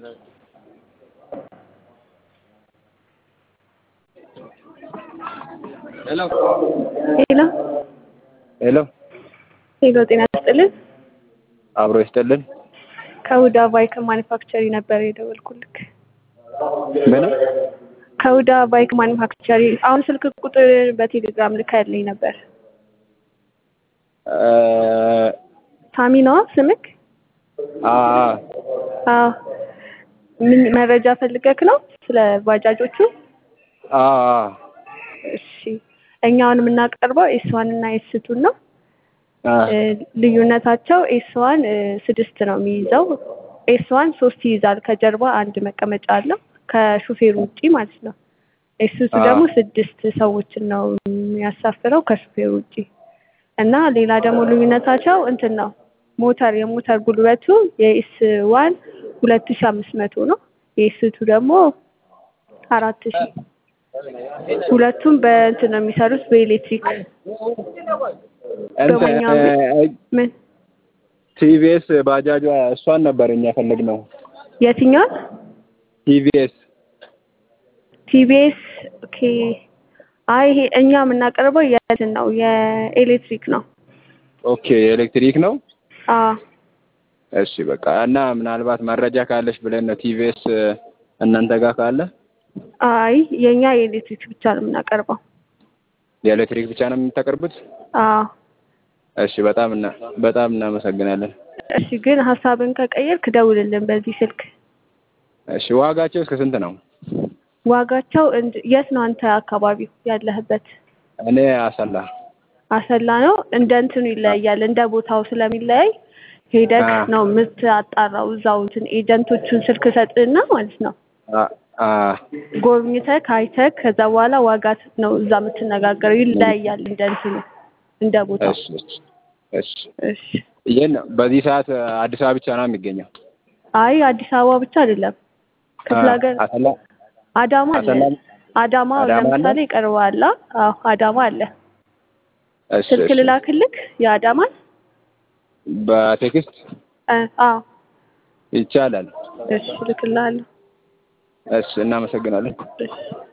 ሄሎ ሄሎ ሄሎ ሄሎ፣ ጤና ይስጥልን። አብሮ ይስጥልን። ከሁዳ ባይክ ማኒፋክቸሪ ነበር የደወልኩልክ። ምን ከሁዳ ባይክ ማኒፋክቸሪ አሁን ስልክ ቁጥር በቴሌግራም ልካልኝ ነበር። ሳሚ ነዋ ስምክ? አ አዎ። ምን መረጃ ፈልገክ ነው ስለ ባጃጆቹ? አ እሺ፣ እኛ አሁን የምናቀርበው ኤስ ዋን እና ኤስ ቱን ነው። አ ልዩነታቸው ኤስ ዋን ስድስት ነው የሚይዘው። ኤስ ዋን ሶስት ይይዛል። ከጀርባ አንድ መቀመጫ አለው ከሹፌሩ ውጪ ማለት ነው። ኤስ ቱ አ ደግሞ ስድስት ሰዎችን ነው የሚያሳፍረው ከሹፌሩ ውጪ እና ሌላ ደግሞ ልዩነታቸው እንትን ነው ሞተር የሞተር ጉልበቱ የኤስ ዋን ሁለት ሺ አምስት መቶ ነው። የኤስ ቱ ደግሞ አራት ሺ ሁለቱም በእንትን ነው የሚሰሩት በኤሌክትሪክ እንትን በሞኛ ምን ቲቪኤስ ባጃጇ እሷን ነበር እኛ ፈለግነው። የትኛውን ቲቪኤስ ቲቪኤስ ኦኬ አይ ይሄ እኛ የምናቀርበው የእንትን ነው የኤሌክትሪክ ነው ኦኬ ኤሌክትሪክ ነው። አዎ እሺ በቃ እና ምናልባት መረጃ ካለሽ ብለን ነው ቲቪኤስ እናንተ ጋር ካለ አይ የእኛ የኤሌክትሪክ ብቻ ነው የምናቀርበው የኤሌክትሪክ ብቻ ነው የምታቀርቡት? አዎ እሺ በጣም እና በጣም እናመሰግናለን። እሺ ግን ሀሳብን ከቀየርክ ደውልልን በዚህ ስልክ እሺ ዋጋቸው እስከ ስንት ነው? ዋጋቸው እንድ- የት ነው አንተ አካባቢው ያለህበት እኔ አሰላ አሰላ ነው እንደ እንትኑ ይለያያል እንደ ቦታው ስለሚለያይ ሄደክ አ ነው የምታጣራው እዛው እንትን ኤጀንቶቹን ስልክ ሰጥና ማለት ነው አ አ ጎብኝተክ አይተክ ከዛ በኋላ ዋጋ ነው እዛ የምትነጋገረው ይለያያል እንደ እንትኑ እንደ ቦታው እሺ እሺ እሺ እሺ ይህን በዚህ ሰዓት አዲስ አበባ ብቻ ነው የሚገኘው? አይ አዲስ አበባ ብቻ አይደለም አ ክፍለ ሀገር አሰላ አዳማ አለ አሰላ አዳማ አዳማ አለ? ለምሳሌ ይቀርባል አዎ አዳማ አለ እሺ ስልክ እሺ ልላክልክ የአዳማን በቴክስት እ አዎ ይቻላል። እሺ ልክልሃለሁ እሺ እናመሰግናለን። እሺ